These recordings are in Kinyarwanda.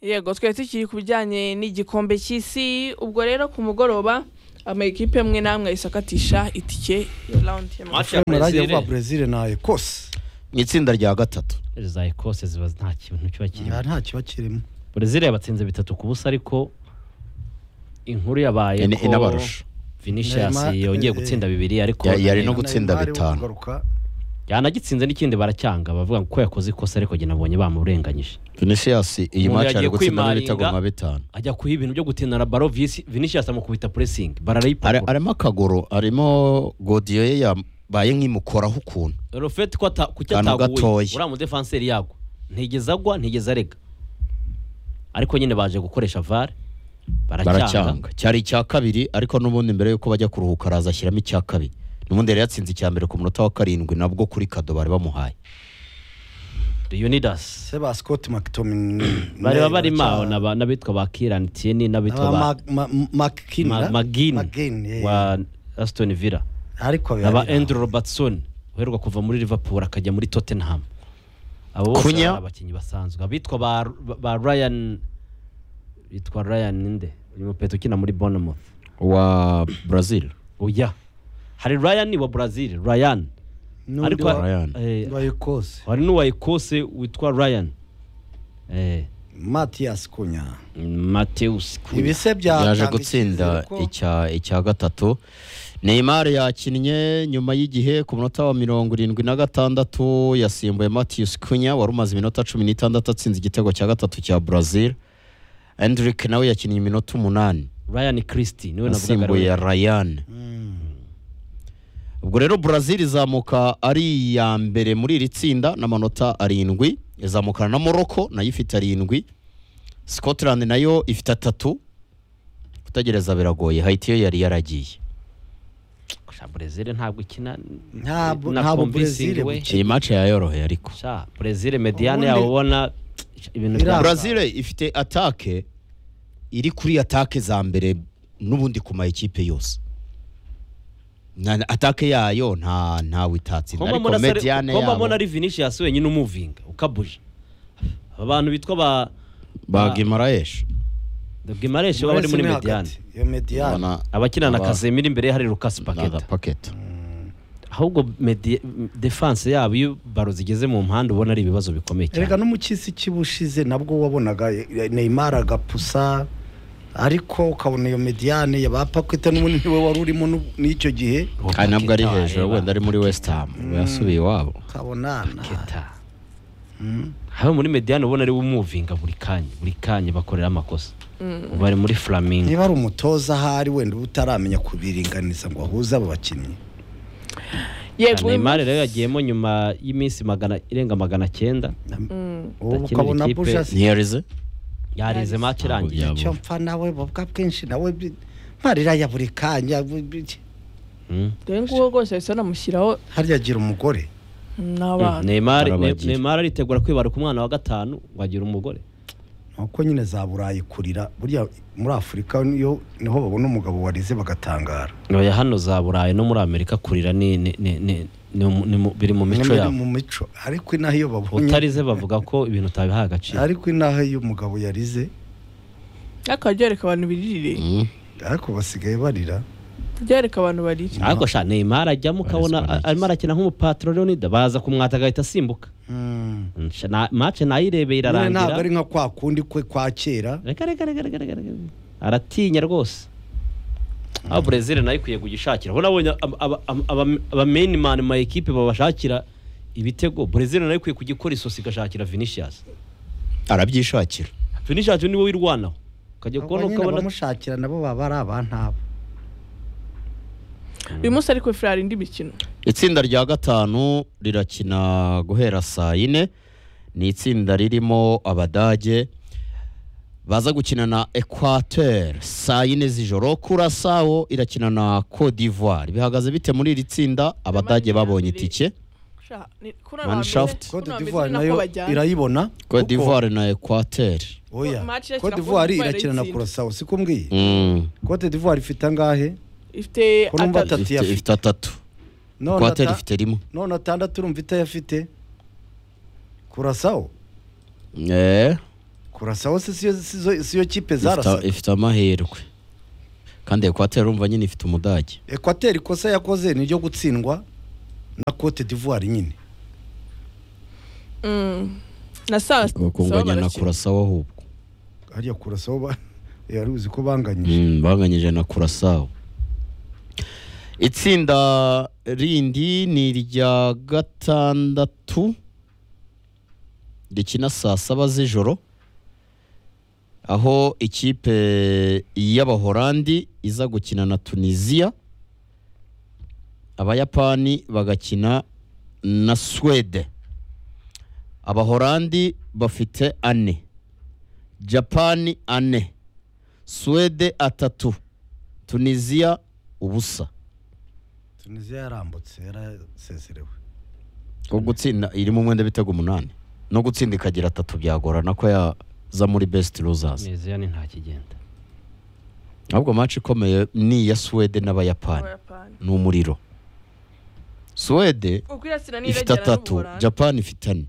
yego twari tukiri ku bijyanye n'igikombe cy'isi ubwo rero ku mugoroba amakipe amwe n'amwe ahise akatisha itike ya rawundi Match y'amafi ya murage Brazil vuba brezil na ekose mu itsinda rya gatatu za ekose ziba nta kintu kiba kirimo nta kiba kirimo brezil yabatsinze bitatu ku busa ariko inkuru yabaye Ine- ko inabarusha vinicius Neymar- yongeye eh, gutsinda bibiri ariko Ya- yari no Neymar gutsinda we bitanu. kugaruka, yanagitsinze n'ikindi baracyanga bavuga ngo ko yakoze ikosa ariko njye nabonye bamurenganyije vinicius iyi Umuntu maci ari yagiye gutsinda kwimaringa. n'ibitego nka bitanu ajya kuha ibintu byo gutinara baro visi vinicius amukubita puresingi Are- bararayipakura arimo akaguru arimo godiyo ye yabaye nk'imukoraho ukuntu rofeti ko ata- kuki Akantu ataguye gatoya. uriya mudefanseri yagwa ntigeze agwa ntigeze arega ariko nyine baje gukoresha vare baracyanga baracyanga cyari icya kabiri ariko n'ubundi mbere yuko bajya kuruhuka araza ashyiramo icya kabiri n'ubundi yari yatsinze icya mbere ku munota wa karindwi nabwo kuri kado bari bamuhaye leonidas se ba scott mctomin bari barimo aho n'aba- n'abitwa ba kiran tieni n'abitwa ba Ma- magini magini wa asitoni villa ariko na ba birarira. andrew robertson uheruka kuva muri liverpool akajya muri tottenham abo bose Kunya. bari abakinnyi basanzwe abitwa ba, ba ryan bitwa ryan ninde uyu mupeto ukina muri bournemouth wa brazil oya hari ryan wa brazil ryan N'undi ariko wa- Ryan. eh, wa ekose hari n'uwa ekose witwa ryan eh, matiyasi kunya mateus Cunha. ibise bya yaje gutsinda icya icya gatatu Neymar yakinnye nyuma y'igihe ku munota wa mirongo irindwi na gatandatu yasimbuye Matheus Cunha wari umaze iminota cumi n'itandatu atsinze igitego cya gatatu cya Brazil Endrick nawe yakinnye iminota umunani ryan christie niwe asimbuye navugaga Ryan ubwo rero Brazil izamuka ari iya mbere muri iri tsinda n'amanota arindwi izamukana na Morocco nayo ifite arindwi Scotland nayo ifite atatu kutagereza biragoye Haiti yo yari yaragiye Sha, Brazil ntabwo ikina Ntabwo- na ntabwo convincing Brazil way. gukina. iyi match yayoroheye ariko sha brezil mediyane Ubundi- yabo ubona ibintu Ira- bya Brazil ifite atake iri kuri atake za mbere n'ubundi ku mayikipe yose Na- atake yayo nta ntawe itatsinda Komba ariko mbona sare- mediane Komba mbona yabo ari vinicius wenyine umuvinga ukabuje abantu bitwa ba ba Gimaraesh gimareshi baba bari muri mediyane iyo mediyane Mbona- abakina na Aba- kazemira imbere ye hari lucas na paketa Paqueta. ahubwo medi- defanse yabo iyo baro zigeze mu mpande ubona ari ibibazo bikomeye erega cyane no mu cy'isi kibushize nabwo wabonaga neymar agapusa ariko ukabona iyo mediyane ya ba pakwita n'ubundi niwe wari urimo n'u- n'icyo gihe Uwo kandi nabwo ari Paqueta hejuru wareba, wenda ari muri west ham we yasubiye iwabo ukabona na- Paqueta. haba muri mediyane ubona ari we umuvinga buri kanya buri kanya bakorera amakosa ubu bari muri flamingo niba ari umutoza ahari wenda uba utaramenya kubiringaniza ngo ahuze abo bakinnyi yego uyu neymar munsi- rero yagiyemo nyuma y'iminsi magana irenga magana cyenda ubu Akinira ukabona ikipe- bujasi ntiyarize yarize match irangiye Yabo. icyo mpfa nawe babwa bwinshi nawe bi- marira ya buri kanya bi- bi- Mm. dore nguwo rwose bahise banamushyiraho harya agira umugore n'abana Neymar Ne- Arabagira. Neymar aritegura kwibaruka umwana wa gatanu ngo agire umugore nuko nyine za burayi kurira burya muri afurika niyo niho babona umugabo warize bagatangara oya hano za burayi no muri amerika kurira ni ni ni ni ni mu- ni mu- biri mu mico Nyamara yabo mu mico ariko inaha iyo babonye utarize bavuga ko ibintu utabihaye agaciro ariko inaha iyo umugabo yarize ariko byereka abantu biririre Mm. ariko basigaye barira byereka abantu barira ariko sha Neymar ajyamo ukabona Barizwa a- arimo arakina nk'umupatro Leonida baza kumwata agahita asimbuka Sha, na- match nayirebeye nyine ntabwo irarangira ari nka kwa kundi kwe kwa kera reka reka reka reka reka reka aratinya rwose aho brezil nayo ikwiye kugishakira ubona abonye abameni mani ma ekipe babashakira ibitego brezil nayo ikwiye kugikora isosi igashakira vinicius arabyishakira vinicius niwe wirwanaho ukajya kubona Abo nyine ukabona abamushakira nabo baba ari abantabo uyu munsi ariko furari indi mikino itsinda rya gatanu rirakina guhera saa yine ni itsinda ririmo abadage baza gukina na equateur saa yine z'ijoro kurasawo irakina na cote d'ivoire bihagaze bite muri iri tsinda abadage babonye itike Sha, ni- kuri Manshaft. abambere- kuri Cote abambere d'Ivoire ni nako nayo bajyana. irayibona cote kuko- d'ivoire na equateur oya Match irakina Cote Cote d'Ivoire d'Ivoire irakina na irayitsinda. Curaçao si kumbwiye Mm. Cote d'Ivoire ifite angahe ifite Kuri numva atatu. atatu. Ifite- yafite. ifite atatu none equateur ata- ifite rimwe none atandatu urumva itayafite Curaçao Eh, kurasaho si siyo- si zo- si yo kipe Ifite- zarasaga ifite amahirwe kandi ekwateri urumva nyine ifite umudage ekwateri ikosa yakoze ni iryo gutsindwa na cote d'ivoire nyine Mm. na saa sawa bakunganya na barakina. kurasawa ahubwo hariya kurasaho ba- yari uzi ko banganyije Mm, banganyije na kurasawa itsinda rindi ni irya gatandatu rikina saa saba z'ijoro aho ikipe y'abahorandi iza gukina na tunisiya abayapani bagakina na swede abahorandi bafite ane japani ane swede atatu tunisiya ubusa tunisiya yarambutse yarasezerewe ko gutsinda irimo umwenda bitego umunani no gutsinda ikagira atatu byagorana ko yaza muri best losers neza ni nta kigenda ahubwo match ikomeye ni iya swede n'abayapani Abayapani. ni umuriro swede Kuko irasira ifite n'iregera atatu n'Ubuholandi. japani ifite ane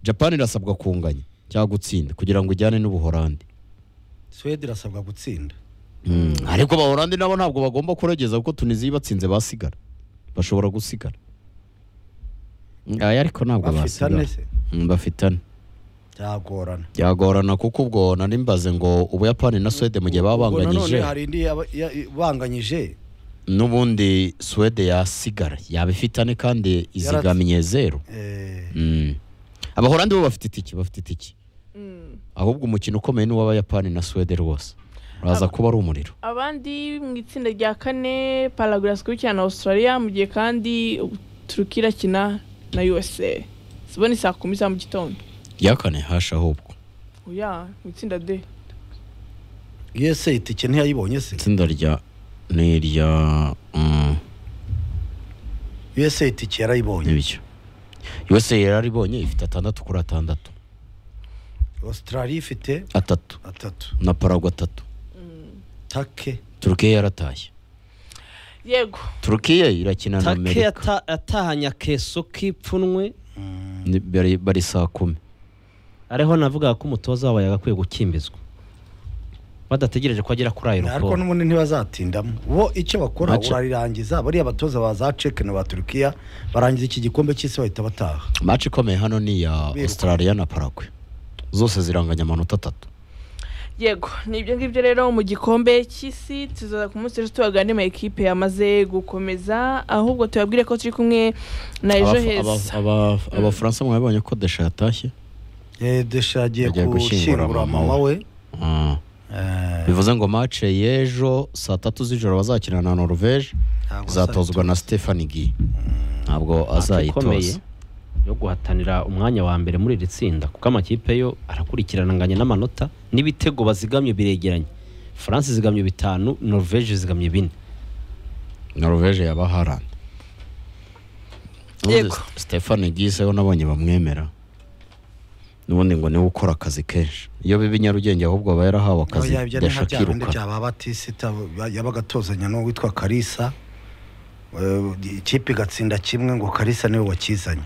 japani irasabwa kunganya cyangwa gutsinda kugira ngo ijyane n'ubuhorandi swede irasabwa gutsinda Mm, ariko abahorandi nabo ntabwo bagomba kuregeza kuko tunisiya ibatsinze basigara bashobora gusigara aya ariko ntabwo bafite basigara ane se Mm, bafite ane byagorana byagorana kuko ubwo nari mbaze ngo ubuyapani na swede mu gihe baba Ubwo banganyije nanone hari indi yaba- ya- banganyije n'ubundi swede yasigara yaba ifite ane kandi izigamiye zeru eh, Mm. abahorandi bo bafite itiki bafite itiki Mm. ahubwo umukino ukomeye ni uw'abayapani na swede rwose uraza kuba ari umuriro abandi mu itsinda rya kane paraguras ikurikirana na australia mu gihe kandi turuki irakina na usa sibona ni saa kumi za mu gitondo yakane hashi ahubwo oya mu itsinda d USA itike ntiyayibonye se itsinda rya ni irya mm, USA itike yarayibonye n'ibyo yose yararibonye ifite atandatu kuri atandatu Australia ifite atatu atatu na paragwa atatu take turukiya yaratashye yego turukiya irakina na take amerika yata- yatahanye akeso k'ipfunwe Ni- bari- bari saa kumi ariho navuga ko umutoza wabo yagakwiye gukimbizwa badategereje ko agera kuri ayo ariko raporo n'ubundi ntibazatindamo bo icyo bakora Mace. urarirangiza bariya batoza ba za Czech na ba Turkiya barangiza iki gikombe cy'isi bahita bataha match ikomeye hano ni iya australia na paragwe zose ziranganya amanota atatu yego ni ibyo ngibyo rero mu gikombe cy'isi tuzaza ku munsi ejo tubagane mu ekipe yamaze gukomeza ahubwo tubabwire ko turi kumwe na ejo Abafa- heza aba- aba- abafaransa mwabibonye ko desha yatashye Eh, Desha agiye Agiye gushyingura gushyingura mama mama we Ah, Eh, bivuze ngo match y'ejo saa tatu z'ijoro bazakina na norvege ntabwo izatozwa na azabitoza. stefani gi ntabwo azayitoza yo guhatanira umwanya wa mbere muri iri tsinda kuko amakipe yo arakurikirana anganya n'amanota n'ibitego bazigamye biregeranye france zigamye bitanu norvege zigamye bine norvege yaba harand Ubundi Yego. stefani gi seho nabonye bamwemera n'ubundi ngo niwe ukora akazi kenshi iyo biba i nyarugenge ahubwo aba yarahawe akazi Oya, ibyo ni nka desha bya bindi akiruka bya ba batisita ba- yabaga atozanya n'uwo witwa karisa Eh, ikipe igatsinda kimwe ngo karisa niwe wakizanye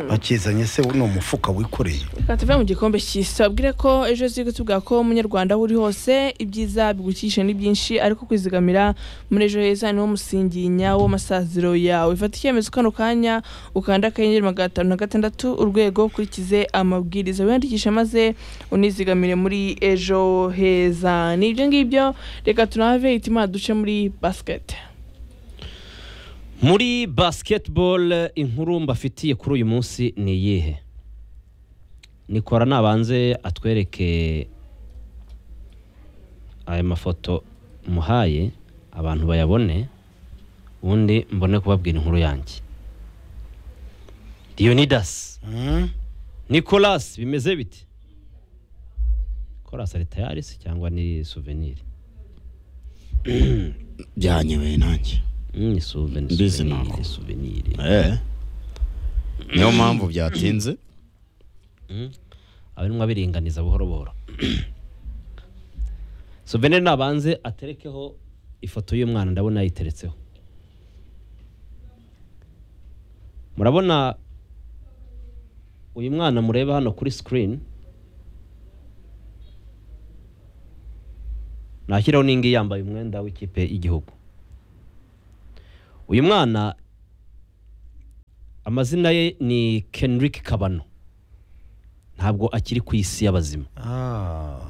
bakizanye se ni umufuka wikoreye reka tuve mu gikombe cy'isi tubabwire ko ejo turi kutuvuga ko umunyarwanda aho uri hose ibyiza bigukikije ni byinshi ariko kwizigamira muri ejo heza niwo musingi nyawo w'amasaziro yawe fata icyemezo kano kanya ukanda akanyenyeri magana atanu na gatandatu urwego ukurikize amabwiriza wiyandikishe maze unizigamire muri ejo heza ni ibyo ngibyo reka tunahave itima duce muri basiketi muri basketball inkuru mbafitiye kuri uyu munsi ni iyihe nikora nabanze atwereke aya mafoto muhaye abantu bayabone ubundi mbone kubabwira inkuru yanjye dionidas Mm. nicolas bimeze bite nicolas ari tayari se cyangwa ni souvenir byanyeweye nanjye Mm, ni souvenir Mbizi souvenir, ntabwo. souvenir niyo mpamvu byatinze abarimu abiringaniza buhoro buhoro souvenir nabanze aterekeho ifoto y'umwana ndabona yayiteretseho murabona uyu mwana mureba hano kuri screen nashyiraho n'ingi yambaye umwenda w'ikipe y'igihugu uyu mwana amazina ye ni kenrick kabano ntabwo akiri ku isi y'abazima Ah,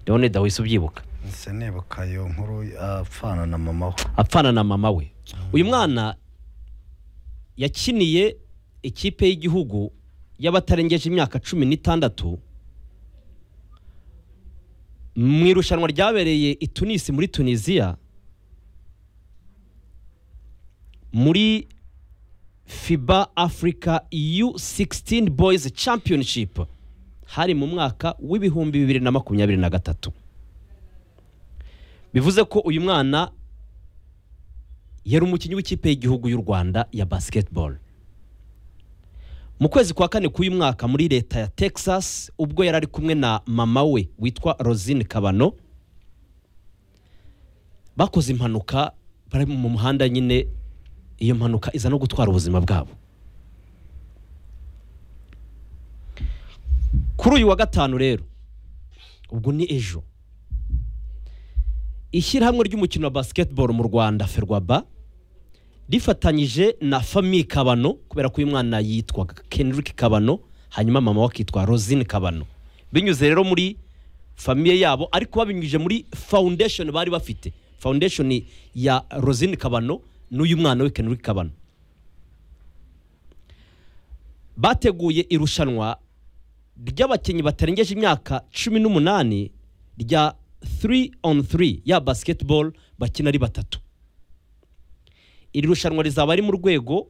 leonida wese ubyibuka nse nibuka iyo nkuru apfana na mama we apfana na mama we uyu mwana yakiniye ikipe y'igihugu y'abatarengeje imyaka cumi n'itandatu mu irushanwa ryabereye i tunisi muri tunisiya muri fiba africa u 16 boys championship hari mu mwaka w'ibihumbi bibiri na makumyabiri na gatatu bivuze ko uyu mwana yari umukinnyi w'ikipe y'igihugu y'u rwanda ya basketball mu kwezi kwa kane k'uyu mwaka muri leta ya texas ubwo yari ari kumwe na mama we witwa rosine kabano bakoze impanuka bari mu muhanda nyine iyo mpanuka iza no gutwara ubuzima bwabo kuri uyu wa gatanu rero ubwo ni ejo ishyirahamwe ry'umukino wa basketball mu rwanda ferwaba rifatanyije na fami kabano kubera ko uyu mwana yitwaga kenrick kabano hanyuma mama we akitwa rosine kabano binyuze rero muri famiye yabo ariko babinyujije muri foundation bari bafite foundation ya rosine kabano n'uyu mwana we kenrick kabano bateguye irushanwa ry'abakinnyi batarengeje imyaka cumi n'umunani rya 3 on 3 ya basketball bakina ari batatu iri rushanwa rizaba ari mu rwego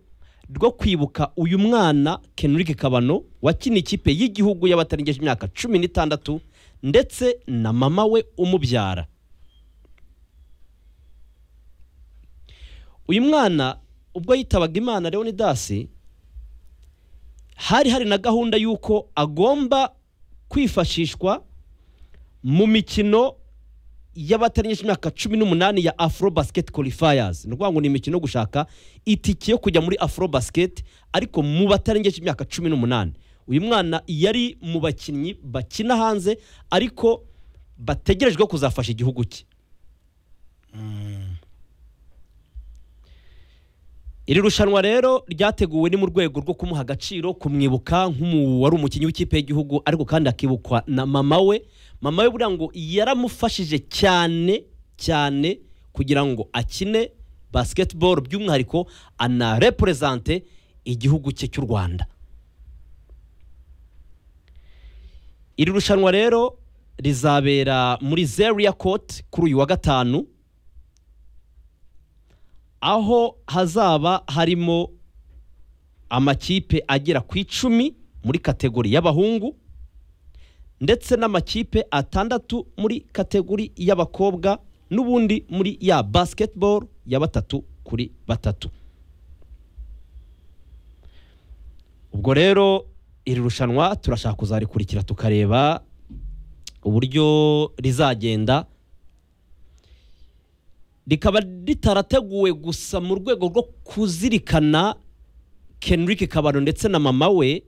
rwo kwibuka uyu mwana Kenrick Kabano wakina ikipe y'igihugu y'abatarengeje imyaka cumi n'itandatu ndetse na mama we umubyara uyu mwana ubwo yitabaga imana leonidasi hari hari na gahunda y'uko agomba kwifashishwa mu mikino y'abatarengeje imyaka cumi n'umunani ya afro basket qualifiers ni ukuvuga ngo ni imikino yo gushaka itike yo kujya muri afro basket ariko mu batarengeje imyaka cumi n'umunani uyu mwana yari mu bakinnyi bakina hanze ariko bategerejwe kuzafasha igihugu cye iri rushanwa rero ryateguwe ni mu rwego rwo kumuha agaciro kumwibuka nk'umu wari umukinnyi w'ikipe y'igihugu ariko kandi akibukwa na mama we mama we buriya ngo yaramufashije cyane cyane kugira ngo akine basketball by'umwihariko anarepresente igihugu cye cy'u rwanda iri rushanwa rero rizabera muri zeria court kuri uyu wa gatanu aho hazaba harimo amakipe agera ku icumi muri kategori y'abahungu ndetse n'amakipe atandatu muri kategori y'abakobwa n'ubundi muri ya basketball ya batatu kuri batatu ubwo rero iri rushanwa turashaka kuzarikurikira tukareba uburyo rizagenda rikaba ritarateguwe gusa mu rwego rwo kuzirikana Kenrick Kabano ndetse na mama we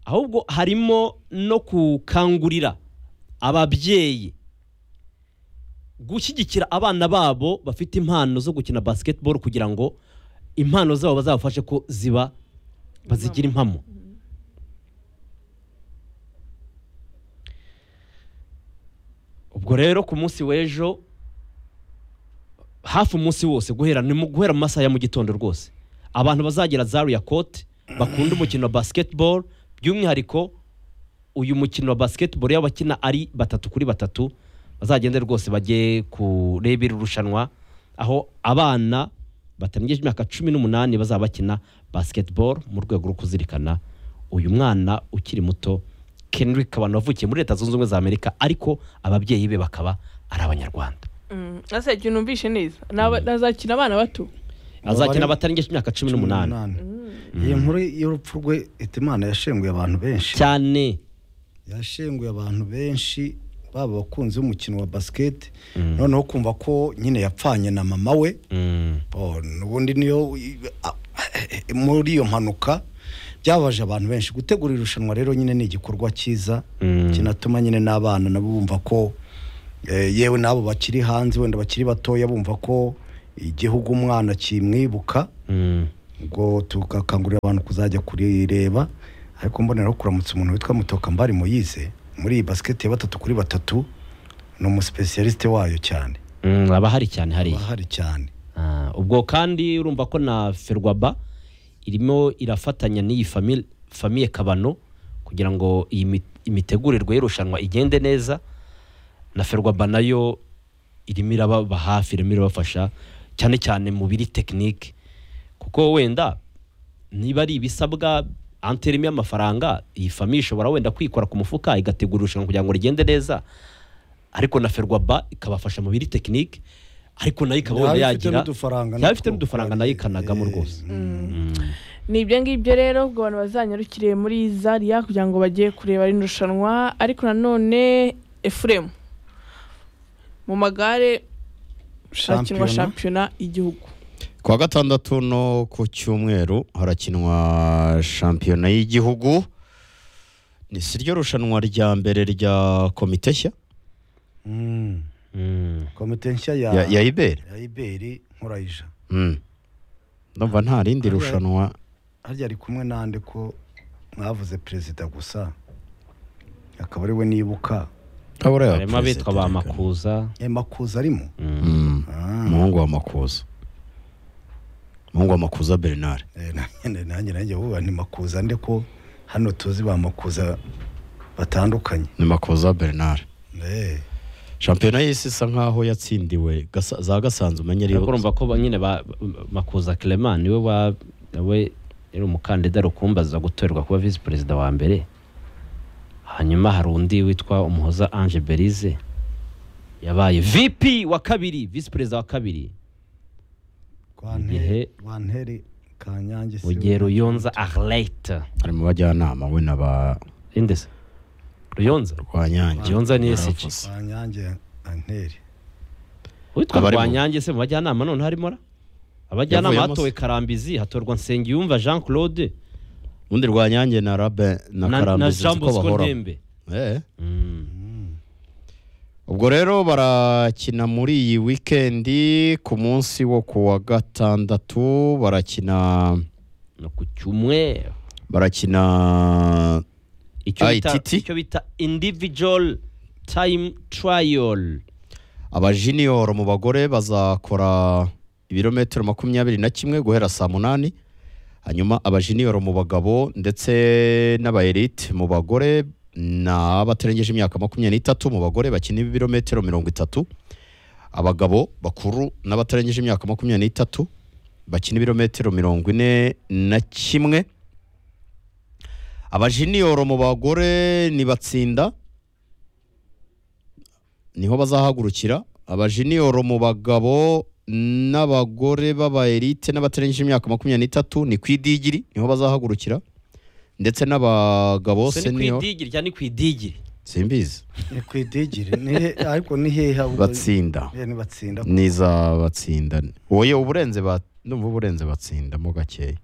ahubwo harimo no gukangurira ababyeyi gushyigikira abana babo bafite impano zo gukina basketball kugira ngo impano zabo bazabafashe ko ziba bazigira impamo ubwo rero ku munsi w'ejo hafi umunsi wose guhera ni mu guhera mu masaha ya mu gitondo rwose abantu bazagera zariya kote bakunda umukino wa basketball by'umwihariko uyu mukino wa basketball y'abakina ari batatu kuri batatu bazagende rwose bajye kureba iri rushanwa aho abana batarengeje imyaka cumi n'umunani bazaba bakina basketball mu rwego rwo kuzirikana uyu mwana ukiri muto Kendrick Kabano wavukiye muri leta zunze ubumwe za amerika ariko ababyeyi be bakaba ari abanyarwanda ese igihe numvishe neza ni aba- nazakina abana bato azakina batarengeje imyaka cumi n'umunani iyi nkuru y'urupfu rwe ihita imana yashenguye abantu benshi cyane yashenguye abantu benshi baba abakunzi b'umukino wa basiketi noneho kumva ko nyine yapfanye na mama we Oh, ubundi niyo ah, muri iyo mpanuka byabaje abantu benshi gutegura irushanwa rero nyine ni igikorwa cyiza Mm. kinatuma nyine n'abana nabo bumva ko Eh, yewe n'abo bakiri hanze wenda bakiri batoya bumva ko igihugu umwana kimwibuka Mm. ubwo tugakangurira abantu kuzajya kurireba ariko mboneraho kuramutsa umuntu witwa mutokambari moyize muri iyi basiketi ya batatu kuri batatu ni umusipesiyalisite wayo cyane Mm, haba hari cyane hariya ahari cyane Ah, ubwo kandi urumva ko na ferwaba irimo irafatanya n'iyi fami- famiye kabano kugira ngo iyi mi- imitegurirwe y'irushanwa igende neza na ferwaba nayo irimo irababa hafi irimo irabafasha cyane cyane mu biri tekinike kuko wenda niba ari ibisabwa anterimi y'amafaranga iyi famiye ishobora wenda kwikora ku mufuka igategura irushanwa kugira ngo rigende neza ariko na ferwaba ikabafasha mu biri tekinike ariko nayo ikaba wenda Yaba ifite yagira n'udufaranga yaba ifite natwo, n'udufaranga kubera- nayo ikanagamo eh, rwose ni ibyo ngibyo rero ubwo abantu bazanyarukire muri zariya kugira ngo bajye kureba rino rushanwa ariko nanone efuremu mu magare hakinwa Shampiyona. shampiyona y'igihugu kuwa gatandatu no ku cyumweru harakinwa shampiyona y'igihugu ni si ryo rushanwa rya mbere rya komite nshya Mm. Mm. komite nshya ya ya, ya iberi ya iberi nkurayija Mm. ndumva nta rindi Alright. rushanwa harya ari kumwe nande ko mwavuze perezida gusa akaba ari we nibuka harimo abitwa ba makuza e makuza arimo Mm. Ah, umuhungu wa makuza umuhungu wa makuza bernard eh, nanjye nanjye nanjye vuba ni makuza nde ko hano tuzi ba makuza batandukanye ni makuza bernard Eh, shampiyona y'isi isa nkaho yatsindiwe Gasa- za gasanzwe umenye ariko ariyo urumva ko ba- nyine ba makuza clement niwe wa we yari umukandida rukumbaza gutorerwa kuba visi perezida wa mbere hanyuma hari undi witwa umuhoza ange berize yabaye vp wa kabiri visi perezida wa kabiri Igihe- Rwante- rwanteri kanyange mu gihe ruyonza arlete ari mu bajyanama we na ba indese ruyonza rwanyange Ruyonza ni SG. Baravuze. kanyange anteri witwa Abarimo. rwanyange se mu bajyanama none harimo ra abajyanama Yavuyemo se. hatowe karambizi hatorwa nsengiyumva jean claude ubundi rwanyange na rabe na, na na karambizi jean siko bosco bahora ntembe Eh. Mm. ubwo rero barakina muri iyi wikendi ku munsi wo ku wa gatandatu barakina no ku cyumweru barakina icyo bita, ITT? icyo bita individual time trial abajiniyoro mu bagore bazakora ibirometero makumyabiri na kimwe guhera saa munani hanyuma abajiniyoro mu bagabo ndetse n'abayerite mu bagore ni abatarengeje imyaka makumyabiri n'itatu mu bagore bakina ibirometero mirongo itatu abagabo bakuru n'abatarengeje imyaka makumyabiri n'itatu bakina ibirometero mirongo ine na kimwe abajiniyoro mu bagore ntibatsinda niho bazahagurukira abajiniyoro mu bagabo n'abagore b'abayerite n'abatarengeje imyaka makumyabiri n'itatu ni ku idigiri niho bazahagurukira ndetse n'abagabo Se ni ku senior idigiri cyangwa ni ku idigiri simbizi ni ku idigiri ni he- ariko ni hehe ahubwo- batsinda Eh, ni batsinda niza batsinda wowe uburenze ba numva uburenze batsindamo gakeya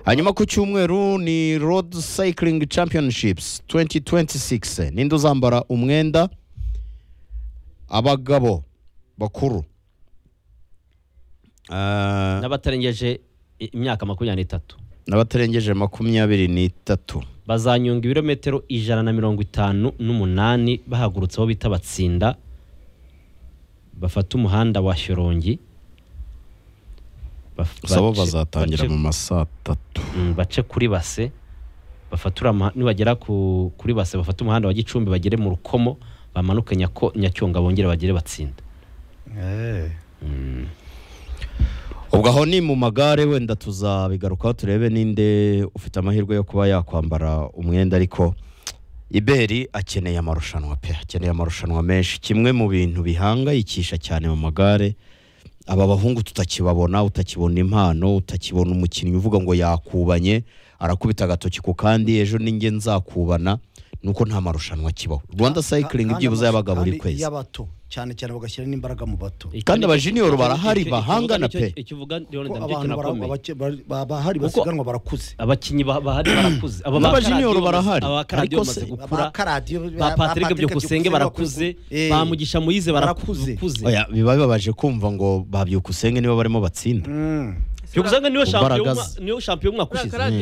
hanyuma ku cyumweru ni road cycling championships 2026 ninde uzambara umwenda abagabo bakuru Ah, n'abatarengeje i- imyaka makumyabiri n'itatu n'abatarengeje makumyabiri n'itatu bazanyonga ibirometero ijana na mirongo itanu n'umunani bahagurutse aho bita batsinda bafata umuhanda wa shyorongi Baf- bace- sabo bace- bazatangira mu ma saa tatu Mm, bace kuri base bafatura ama- nibagera ku, kuri base bafata umuhanda wa gicumbi bagere mu rukomo bamanuke Nyako- nyacyonga bongere bagere batsinda Eh, ubwo aho ni mu magare wenda tuzabigarukaho turebe ninde ufite amahirwe yo kuba yakwambara umwenda ariko iberi akeneye amarushanwa pe akeneye amarushanwa menshi kimwe mu bintu bihangayikisha cyane mu magare aba bahungu tutakibabona utakibona impano utakibona umukinnyi uvuga ngo yakubanye arakubita agatoki ku kandi ejo ninjye nzakubana nuko nta marushanwa akibaho rwanda sayikiringi Kandi byibuze yabaga buri kandi kwezi y'abato cyane cyane bagashyira n'imbaraga mu bato Kandi abajunior barahari bahangana pe. icyo uvuga Leonard Kuko Ndambuye abantu bara- kinakomeye. abake- bari- ba- bahari Kuko- basiganwa barakuze abakinnyi ba- bahari barakuze aba ba N'abajunior Karadiyo barahari. bamaze- aba Karadiyo Ariko se- bamaze gukura ba Karadiyo, ba ba- Patrick ba Patrick Byukusenge barakuze Eh, ba Mugisha Moise barakuze barakuze. Oya, biba bibabaje kumva ngo babyuka usenge nibo barimo batsinda Mm. Byukusenge niyo Ku shampiyona mbaraga ze. niyo shampiyona umwaka ushize Karadiyo